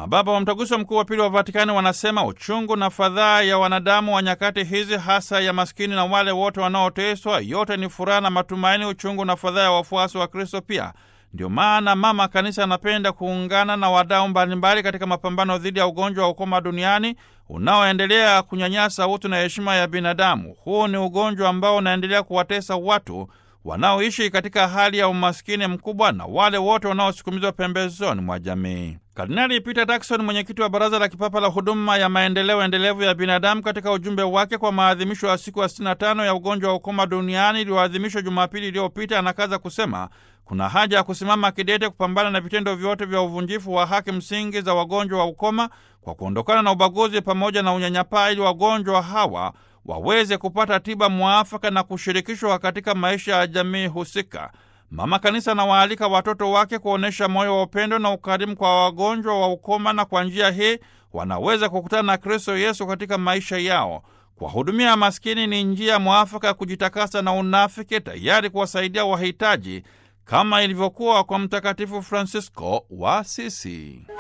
Mababa wa Mtaguso Mkuu wa Pili wa Vatikani wanasema uchungu na fadhaa ya wanadamu wa nyakati hizi, hasa ya maskini na wale wote wanaoteswa, yote ni furaha na matumaini, uchungu na fadhaa ya wafuasi wa Kristo pia. Ndio maana Mama Kanisa anapenda kuungana na wadau mbalimbali katika mapambano dhidi ya ugonjwa wa ukoma duniani unaoendelea kunyanyasa utu na heshima ya binadamu. Huu ni ugonjwa ambao unaendelea kuwatesa watu wanaoishi katika hali ya umaskini mkubwa na wale wote wanaosukumizwa pembezoni mwa jamii. Kardinali Peter Turkson, mwenyekiti wa Baraza la Kipapa la Huduma ya Maendeleo Endelevu ya Binadamu, katika ujumbe wake kwa maadhimisho ya siku ya 65 ya ugonjwa wa ukoma duniani iliyoadhimishwa Jumapili iliyopita, anakaza kusema kuna haja ya kusimama kidete kupambana na vitendo vyote vya uvunjifu wa haki msingi za wagonjwa wa ukoma kwa kuondokana na ubaguzi pamoja na unyanyapaa, ili wagonjwa hawa waweze kupata tiba mwafaka na kushirikishwa katika maisha ya jamii husika. Mama Kanisa anawaalika watoto wake kuonyesha moyo wa upendo na ukarimu kwa wagonjwa wa ukoma, na kwa njia hii wanaweza kukutana na Kristo Yesu katika maisha yao. Kuwahudumia maskini ni njia mwafaka ya kujitakasa na unafiki, tayari kuwasaidia wahitaji kama ilivyokuwa kwa Mtakatifu Francisco wa Asisi.